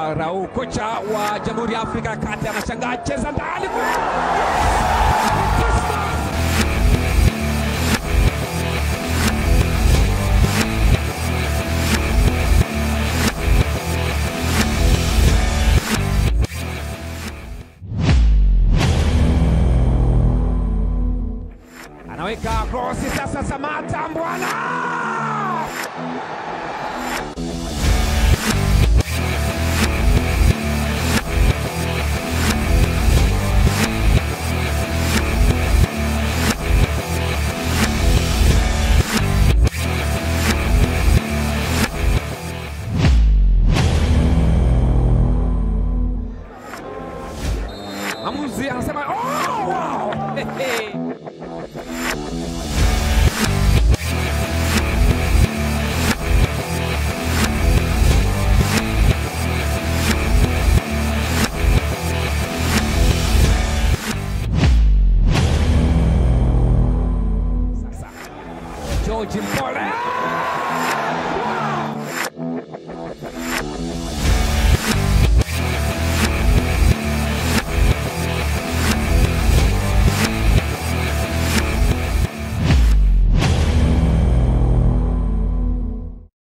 Rau, kocha wa Jamhuri ya Afrika ya Kati, anashangaa cheza ndani anaweka krosi sasa, Samata Mbwana Mwamuzi anasema oh, wow! Hehe. Sasa George Mpole